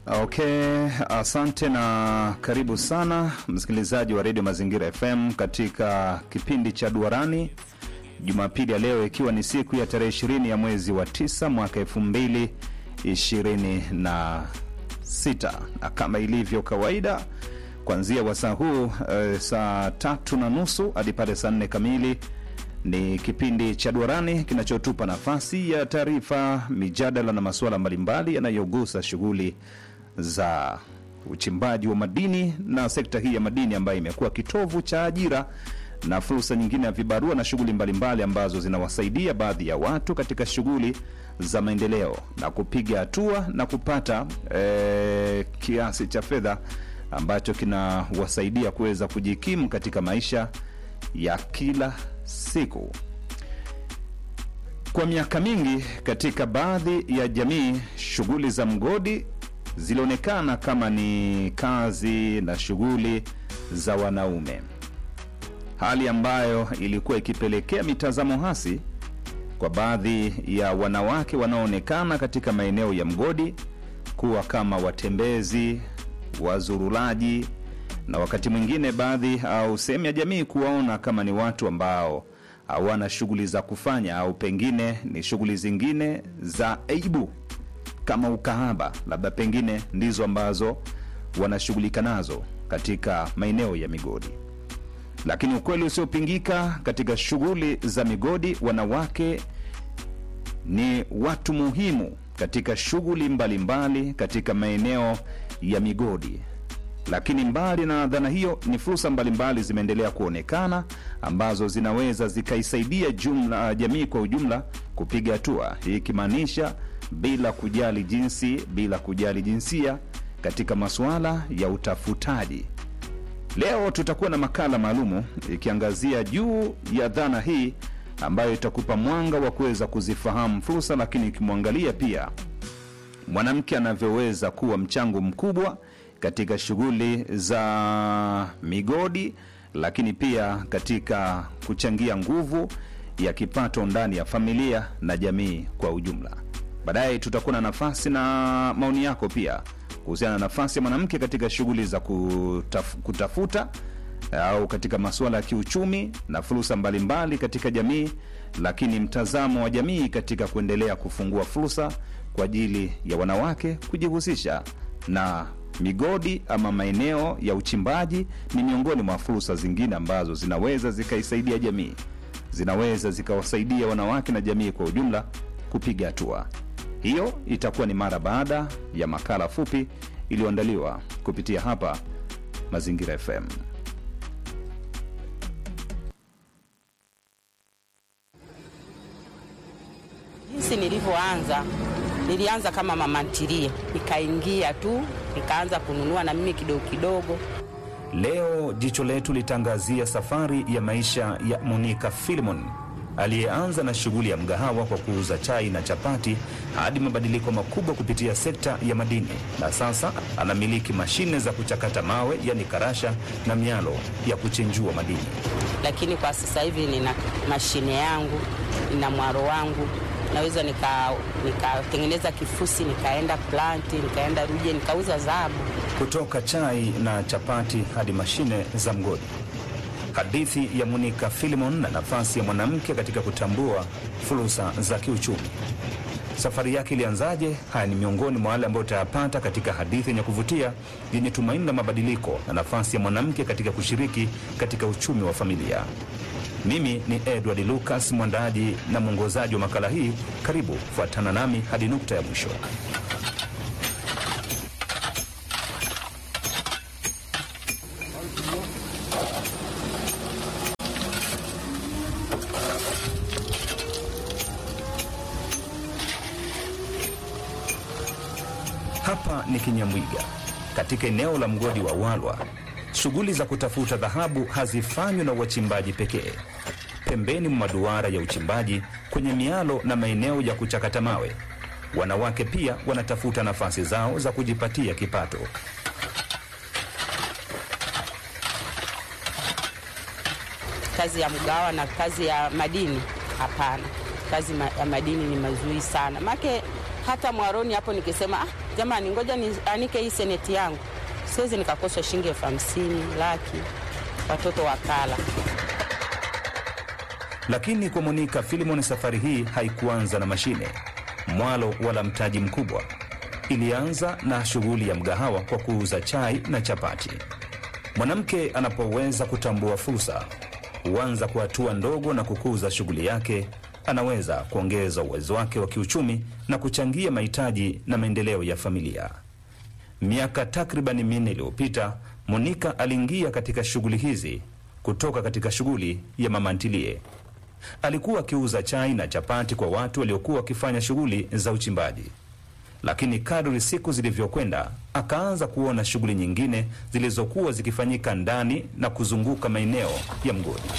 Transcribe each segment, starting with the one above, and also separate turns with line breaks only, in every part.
Okay, asante na karibu sana msikilizaji wa redio Mazingira FM katika kipindi cha Duarani Jumapili ya leo, ikiwa ni siku ya tarehe ishirini ya mwezi wa tisa mwaka elfu mbili ishirini na sita na kama ilivyo kawaida kuanzia wasaa huu e, saa tatu na nusu hadi pale saa nne kamili ni kipindi cha Duarani kinachotupa nafasi ya taarifa, mijadala na masuala mbalimbali yanayogusa shughuli za uchimbaji wa madini na sekta hii ya madini ambayo imekuwa kitovu cha ajira na fursa nyingine ya vibarua na shughuli mbalimbali ambazo zinawasaidia baadhi ya watu katika shughuli za maendeleo na kupiga hatua na kupata eh, kiasi cha fedha ambacho kinawasaidia kuweza kujikimu katika maisha ya kila siku. Kwa miaka mingi katika baadhi ya jamii, shughuli za mgodi zilionekana kama ni kazi na shughuli za wanaume, hali ambayo ilikuwa ikipelekea mitazamo hasi kwa baadhi ya wanawake wanaoonekana katika maeneo ya mgodi kuwa kama watembezi, wazurulaji na wakati mwingine baadhi au sehemu ya jamii kuwaona kama ni watu ambao hawana shughuli za kufanya au pengine ni shughuli zingine za aibu kama ukahaba, labda pengine ndizo ambazo wanashughulika nazo katika maeneo ya migodi. Lakini ukweli usiopingika katika shughuli za migodi, wanawake ni watu muhimu katika shughuli mbalimbali katika maeneo ya migodi. Lakini mbali na dhana hiyo, ni fursa mbalimbali zimeendelea kuonekana ambazo zinaweza zikaisaidia jumla jamii kwa ujumla kupiga hatua, hii ikimaanisha bila kujali jinsi, bila kujali jinsia katika masuala ya utafutaji. Leo tutakuwa na makala maalumu ikiangazia juu ya dhana hii ambayo itakupa mwanga wa kuweza kuzifahamu fursa, lakini ikimwangalia pia mwanamke anavyoweza kuwa mchango mkubwa katika shughuli za migodi, lakini pia katika kuchangia nguvu ya kipato ndani ya familia na jamii kwa ujumla. Baadaye tutakuwa na nafasi na maoni yako pia kuhusiana na nafasi ya mwanamke katika shughuli za kutaf, kutafuta au katika masuala ya kiuchumi na fursa mbalimbali katika jamii, lakini mtazamo wa jamii katika kuendelea kufungua fursa kwa ajili ya wanawake kujihusisha na migodi ama maeneo ya uchimbaji ni miongoni mwa fursa zingine ambazo zinaweza zikaisaidia jamii, zinaweza zikawasaidia wanawake na jamii kwa ujumla kupiga hatua. Hiyo itakuwa ni mara baada ya makala fupi iliyoandaliwa kupitia hapa Mazingira FM.
Jinsi nilivyoanza, nilianza kama mama ntilie, nikaingia tu nikaanza kununua na mimi kidogo kidogo.
Leo jicho letu litaangazia safari ya maisha ya Monica Filimon aliyeanza na shughuli ya mgahawa kwa kuuza chai na chapati hadi mabadiliko makubwa kupitia sekta ya madini, na sasa anamiliki mashine za kuchakata mawe, yani karasha na mialo ya kuchenjua madini.
Lakini kwa sasa hivi nina mashine yangu, nina mwaro wangu, naweza nikatengeneza nika kifusi, nikaenda planti, nikaenda Ruje, nikauza dhahabu.
Kutoka chai na chapati hadi mashine za mgodi. Hadithi ya Monica Filimon na nafasi ya mwanamke katika kutambua fursa za kiuchumi. Safari yake ilianzaje? Haya ni miongoni mwa wale ambao utayapata katika hadithi yenye kuvutia yenye tumaini la mabadiliko na nafasi ya mwanamke katika kushiriki katika uchumi wa familia. Mimi ni Edward Lucas, mwandaaji na mwongozaji wa makala hii. Karibu fuatana nami hadi nukta ya mwisho. Hapa ni Kinyamwiga, katika eneo la mgodi wa Walwa. Shughuli za kutafuta dhahabu hazifanywi na wachimbaji pekee. Pembeni mwa maduara ya uchimbaji, kwenye mialo na maeneo ya kuchakata mawe, wanawake pia wanatafuta nafasi zao za kujipatia kipato.
Kazi ya mgawa na kazi ya madini hapana. Kazi ma, ya madini ni mazuri sana make hata mwaroni hapo nikisema ah, jamani, ngoja nianike hii seneti yangu, siwezi nikakosa shilingi elfu hamsini laki, watoto wakala.
Lakini kwa Monika Filimon, safari hii haikuanza na mashine, mwalo wala mtaji mkubwa. Ilianza na shughuli ya mgahawa kwa kuuza chai na chapati. Mwanamke anapoweza kutambua fursa, huanza kwa hatua ndogo na kukuza shughuli yake, anaweza kuongeza uwezo wake wa kiuchumi na kuchangia mahitaji na maendeleo ya familia. Miaka takribani minne iliyopita, Monika aliingia katika shughuli hizi kutoka katika shughuli ya mama ntilie. Alikuwa akiuza chai na chapati kwa watu waliokuwa wakifanya shughuli za uchimbaji, lakini kadri siku zilivyokwenda, akaanza kuona shughuli nyingine zilizokuwa zikifanyika ndani na kuzunguka maeneo ya mgodi.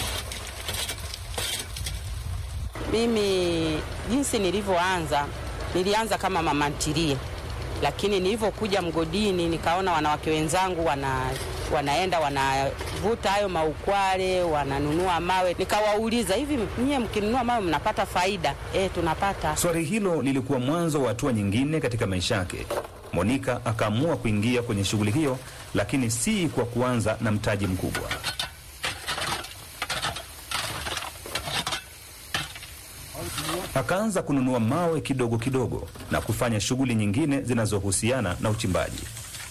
Mimi jinsi nilivyoanza, nilianza kama mama ntilie, lakini nilivyokuja mgodini nikaona wanawake wenzangu wana wanaenda wanavuta hayo maukwale, wananunua mawe. Nikawauliza, hivi nyie mkinunua mawe mnapata faida? E, tunapata.
Swali hilo lilikuwa mwanzo wa hatua nyingine katika maisha yake. Monika akaamua kuingia kwenye shughuli hiyo, lakini si kwa kuanza na mtaji mkubwa. Akaanza kununua mawe kidogo kidogo na kufanya shughuli nyingine zinazohusiana na uchimbaji.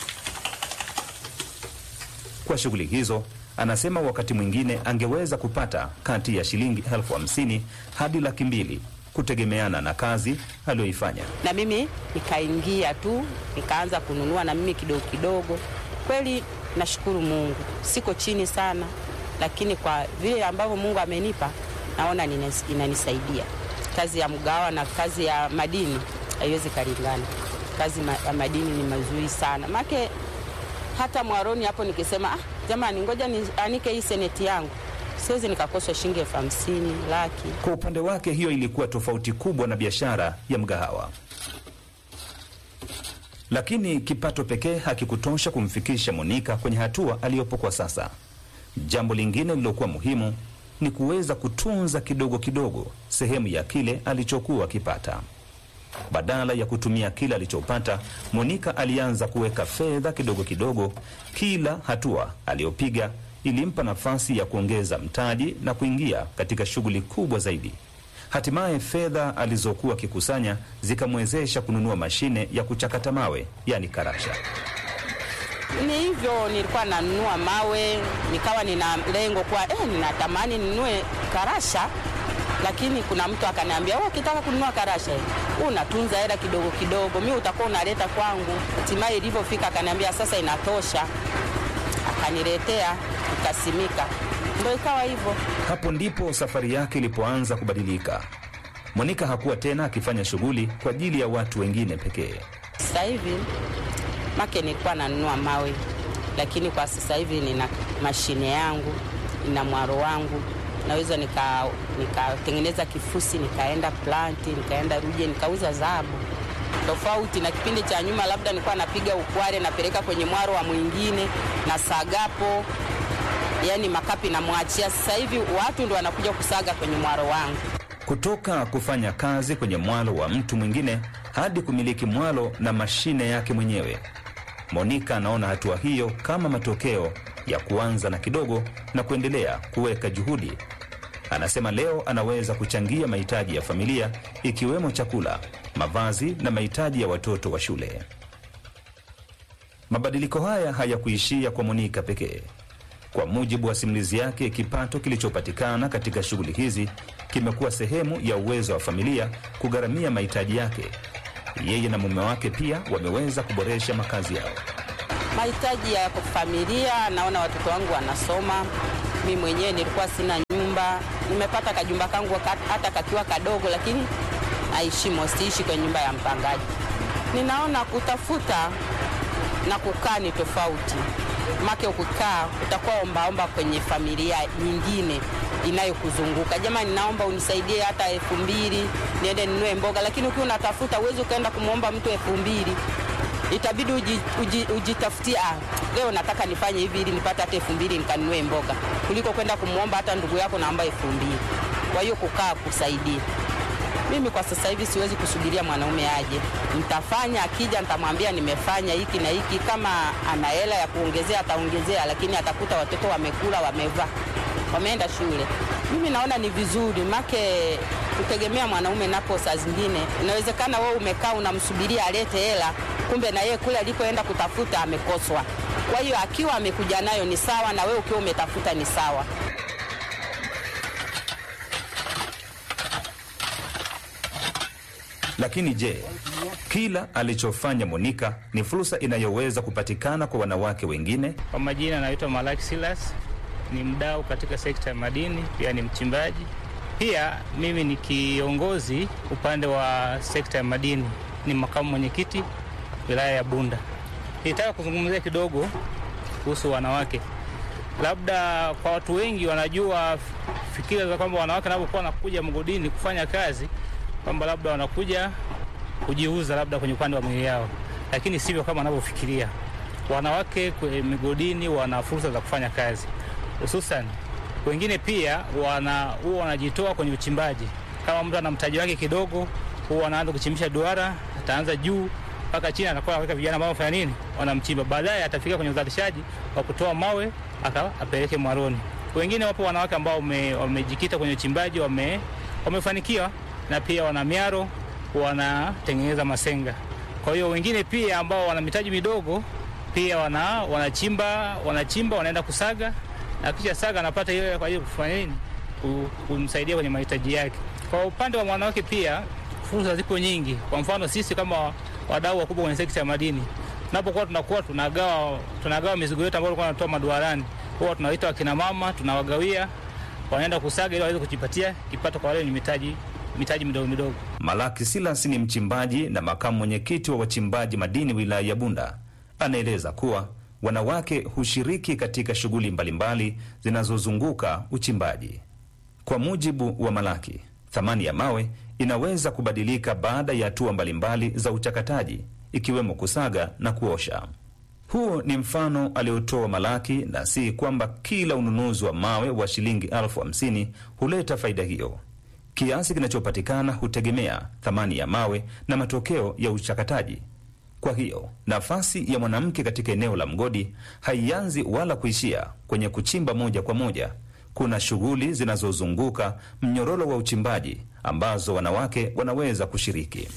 Kwa shughuli hizo, anasema wakati mwingine angeweza kupata kati ya shilingi elfu hamsini hadi laki mbili kutegemeana na kazi aliyoifanya.
Na mimi nikaingia tu nikaanza kununua na mimi kidogo kidogo. Kweli nashukuru Mungu, siko chini sana, lakini kwa vile ambavyo Mungu amenipa naona ninas- inanisaidia. Kazi ya mgawa na kazi ya madini haiwezi kalingana. Kazi ma- ya madini ni mazuri sana make hata mwaroni hapo nikisema ah, jamani, ngoja nianike hii seneti yangu, siwezi nikakosa shilingi elfu hamsini laki.
Kwa upande wake, hiyo ilikuwa tofauti kubwa na biashara ya mgahawa, lakini kipato pekee hakikutosha kumfikisha Monika kwenye hatua aliyopo kwa sasa. Jambo lingine lililokuwa muhimu ni kuweza kutunza kidogo kidogo sehemu ya kile alichokuwa akipata. Badala ya kutumia kile alichopata, Monika alianza kuweka fedha kidogo kidogo. Kila hatua aliyopiga ilimpa nafasi ya kuongeza mtaji na kuingia katika shughuli kubwa zaidi. Hatimaye fedha alizokuwa akikusanya zikamwezesha kununua mashine ya kuchakata mawe, yani karasha.
Ni hivyo, nilikuwa nanunua mawe, nikawa nina lengo kwa eh, ninatamani ninunue karasha, lakini kuna mtu akaniambia, wewe ukitaka kununua karasha hii, unatunza hela kidogo kidogo, mi utakuwa unaleta kwangu. Hatimaye ilivyofika akaniambia, sasa inatosha, akaniletea, ikasimika, ndo ikawa hivyo.
Hapo ndipo safari yake ilipoanza kubadilika. Monika hakuwa tena akifanya shughuli kwa ajili ya watu wengine pekee.
Sasa hivi make nilikuwa nanunua mawe, lakini kwa sasa hivi nina mashine yangu, nina mwaro wangu, naweza nika- nikatengeneza kifusi, nikaenda planti, nikaenda Ruje, nikauza dhahabu. Tofauti na kipindi cha nyuma, labda nilikuwa napiga ukware, napeleka kwenye mwaro wa mwingine na sagapo, yani makapi namwachia. Sasa hivi watu ndo wanakuja kusaga kwenye mwaro wangu.
Kutoka kufanya kazi kwenye mwalo wa mtu mwingine hadi kumiliki mwalo na mashine yake mwenyewe. Monika anaona hatua hiyo kama matokeo ya kuanza na kidogo na kuendelea kuweka juhudi. Anasema leo anaweza kuchangia mahitaji ya familia ikiwemo chakula, mavazi na mahitaji ya watoto wa shule. Mabadiliko haya hayakuishia kwa Monika pekee. Kwa mujibu wa simulizi yake, kipato kilichopatikana katika shughuli hizi kimekuwa sehemu ya uwezo wa familia kugharamia mahitaji yake. Yeye na mume wake pia wameweza kuboresha makazi yao.
mahitaji ya familia. Naona watoto wangu wanasoma, mi mwenyewe nilikuwa sina nyumba, nimepata kajumba kangu ka- hata kakiwa kadogo, lakini naishimo, siishi kwenye nyumba ya mpangaji. Ninaona kutafuta na kukaa ni tofauti, make ukikaa utakuwa ombaomba kwenye familia nyingine inayokuzunguka. Jamani, naomba unisaidie hata elfu mbili niende ninunue mboga, lakini ukiwa unatafuta uwezi ukaenda kumwomba mtu elfu mbili itabidi uji, uji, ujitafutie ah, leo nataka nifanye hivi ili nipate hata elfu mbili nikanunue mboga kuliko kwenda kumwomba hata ndugu yako naomba elfu mbili. Kwa hiyo kukaa kusaidia Mimi kwa sasa hivi siwezi kusubiria mwanaume aje, nitafanya. Akija nitamwambia nimefanya hiki na hiki. Kama ana hela ya kuongezea ataongezea, lakini atakuta watoto wamekula, wamevaa, wameenda shule. Mimi naona ni vizuri make kutegemea mwanaume napo, saa zingine inawezekana wewe umekaa unamsubiria alete hela, kumbe na yeye kule alikoenda kutafuta amekoswa. Kwa hiyo akiwa amekuja nayo ni sawa, na wewe ukiwa umetafuta ni sawa.
Lakini je, kila alichofanya Monika ni fursa inayoweza kupatikana kwa wanawake wengine?
Kwa majina naitwa Malaki Silas, ni mdau katika sekta ya madini, pia ni mchimbaji. Pia mimi ni kiongozi upande wa sekta ya madini, ni makamu mwenyekiti wilaya ya Bunda. Nitaka kuzungumzia kidogo kuhusu wanawake. Labda kwa watu wengi wanajua fikira za kwamba wanawake wanapokuwa wanakuja mgodini kufanya kazi kwamba labda wanakuja kujiuza labda kwenye upande wa mwili yao, lakini sivyo kama wanavyofikiria. Wanawake kwenye migodini wana fursa za kufanya kazi, hususan wengine pia wana huwa wanajitoa kwenye uchimbaji. Kama mtu ana mtaji wake kidogo, huwa anaanza kuchimbisha duara, ataanza juu mpaka chini, anakuwa anaweka vijana ambao wanafanya nini, wanamchimba. Baadaye atafika kwenye uzalishaji wa kutoa mawe aka apeleke mwaroni. Wengine wapo wanawake ambao wame- wamejikita kwenye uchimbaji, wame, wamefanikiwa na pia wana miaro, wanatengeneza masenga. Kwa hiyo wengine pia ambao wana mitaji midogo pia wana wanachimba wanachimba wanaenda kusaga na kisha saga anapata ile kwa ajili ya kufanya nini, Ku- kumsaidia kwenye mahitaji yake. Kwa upande wa mwanawake pia fursa ziko nyingi. Kwa mfano sisi kama wadau wakubwa kwenye sekta ya madini, tunapokuwa tunakuwa tunagawa tunagawa mizigo yetu ambayo tulikuwa tunatoa maduarani, huwa tunawaita wakina mama, tunawagawia wanaenda kusaga ili waweze kujipatia kipato kwa wale wenye mitaji mitaji midogo midogo.
Malaki Silas ni mchimbaji na makamu mwenyekiti wa wachimbaji madini wilaya ya Bunda. Anaeleza kuwa wanawake hushiriki katika shughuli mbalimbali zinazozunguka uchimbaji. Kwa mujibu wa Malaki, thamani ya mawe inaweza kubadilika baada ya hatua mbalimbali za uchakataji, ikiwemo kusaga na kuosha. Huo ni mfano aliotoa Malaki, na si kwamba kila ununuzi wa mawe wa shilingi elfu hamsini huleta faida hiyo. Kiasi kinachopatikana hutegemea thamani ya mawe na matokeo ya uchakataji. Kwa hiyo nafasi ya mwanamke katika eneo la mgodi haianzi wala kuishia kwenye kuchimba moja kwa moja. Kuna shughuli zinazozunguka mnyororo wa uchimbaji ambazo wanawake wanaweza kushiriki.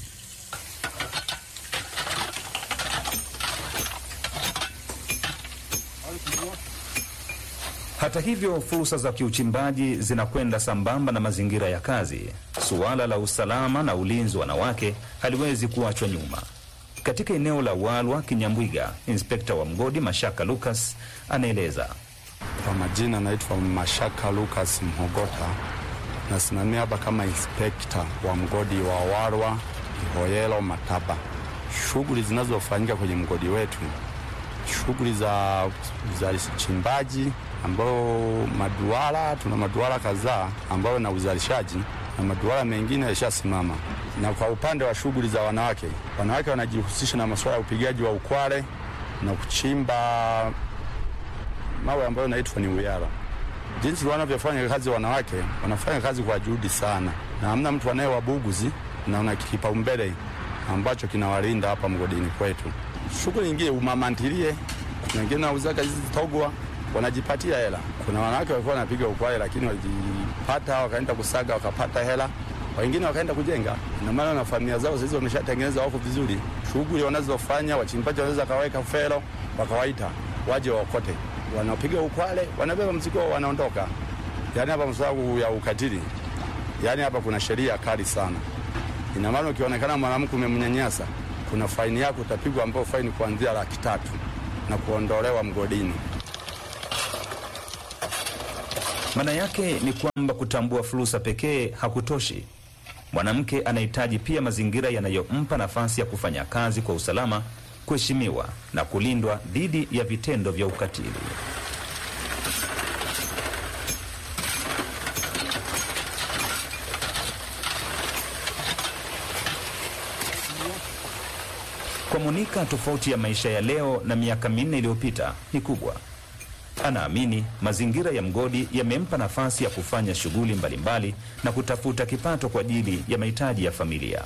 Hata hivyo, fursa za kiuchimbaji zinakwenda sambamba na mazingira ya kazi. Suala la usalama na ulinzi wa wanawake haliwezi kuachwa nyuma. Katika eneo la Walwa Kinyambwiga, inspekta wa mgodi Mashaka Lucas anaeleza.
Kwa majina naitwa Mashaka Lucas Mhogota, nasimamia hapa kama inspekta wa mgodi wa Warwa Ihoyelo Mataba. Shughuli zinazofanyika kwenye mgodi wetu, shughuli za uzalishaji ambao maduara, tuna maduara kadhaa ambayo na uzalishaji na maduara mengine yashasimama. Na kwa upande wa shughuli za wanawake, wanawake wanajihusisha na masuala ya upigaji wa ukware na kuchimba mawe ambayo naitwa ni uyara. Jinsi wanavyofanya kazi wanawake, wanafanya kazi kwa juhudi sana, na hamna mtu anayewabuguzi na una kipaumbele ambacho kinawalinda hapa mgodini kwetu. Shughuli nyingine umamantilie, kuna wengine wanauzaga hizi togwa wanajipatia hela. Kuna wanawake walikuwa wanapiga ukware, lakini walijipata wakaenda kusaga wakapata hela, wengine wakaenda kujenga. Ina maana na familia zao sasa wameshatengeneza, wako vizuri. Shughuli wanazofanya wachimbaji wanaweza kaweka fero, wakawaita waje waokote wanapiga ukwale, wanabeba mzigo, wanaondoka. Yaani hapa msababu ya ukatili, yaani hapa kuna sheria kali sana. Ina maana ukionekana mwanamke umemnyanyasa, kuna faini yako utapigwa, ambayo faini kuanzia laki tatu na kuondolewa mgodini.
Maana yake ni kwamba kutambua fursa pekee hakutoshi. Mwanamke anahitaji pia mazingira yanayompa nafasi ya kufanya kazi kwa usalama, kuheshimiwa na kulindwa dhidi ya vitendo vya ukatili. Kwa Monika, tofauti ya maisha ya leo na miaka minne iliyopita ni kubwa. Anaamini mazingira ya mgodi yamempa nafasi ya kufanya shughuli mbalimbali na kutafuta kipato kwa ajili ya mahitaji ya familia.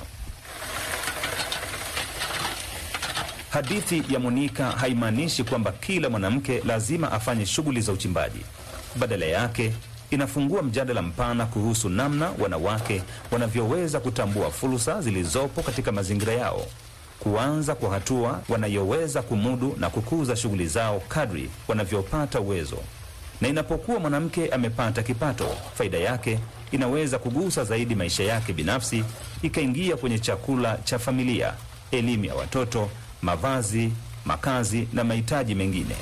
Hadithi ya Monika haimaanishi kwamba kila mwanamke lazima afanye shughuli za uchimbaji. Badala yake, inafungua mjadala mpana kuhusu namna wanawake wanavyoweza kutambua fursa zilizopo katika mazingira yao, kuanza kwa hatua wanayoweza kumudu na kukuza shughuli zao kadri wanavyopata uwezo. Na inapokuwa mwanamke amepata kipato, faida yake inaweza kugusa zaidi maisha yake binafsi, ikaingia kwenye chakula cha familia, elimu ya watoto, mavazi, makazi na mahitaji mengine.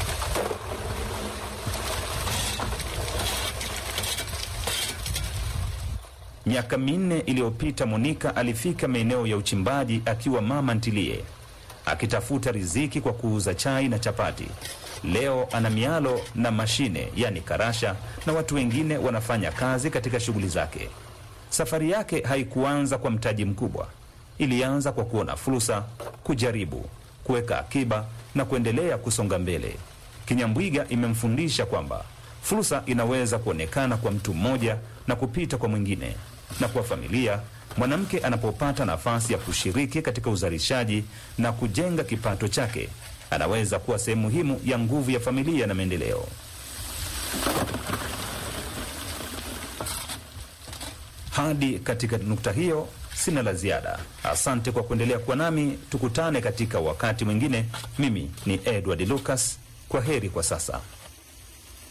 Miaka minne iliyopita Monika alifika maeneo ya uchimbaji akiwa mama ntilie, akitafuta riziki kwa kuuza chai na chapati. Leo ana mialo na mashine, yani karasha, na watu wengine wanafanya kazi katika shughuli zake. Safari yake haikuanza kwa mtaji mkubwa, ilianza kwa kuona fursa, kujaribu, kuweka akiba na kuendelea kusonga mbele. Kinyambwiga imemfundisha kwamba fursa inaweza kuonekana kwa mtu mmoja na kupita kwa mwingine, na kwa familia, mwanamke anapopata nafasi ya kushiriki katika uzalishaji na kujenga kipato chake, anaweza kuwa sehemu muhimu ya nguvu ya familia na maendeleo. Hadi katika nukta hiyo, sina la ziada. Asante kwa kuendelea kuwa nami, tukutane katika wakati mwingine. Mimi ni Edward Lucas, kwa heri kwa sasa.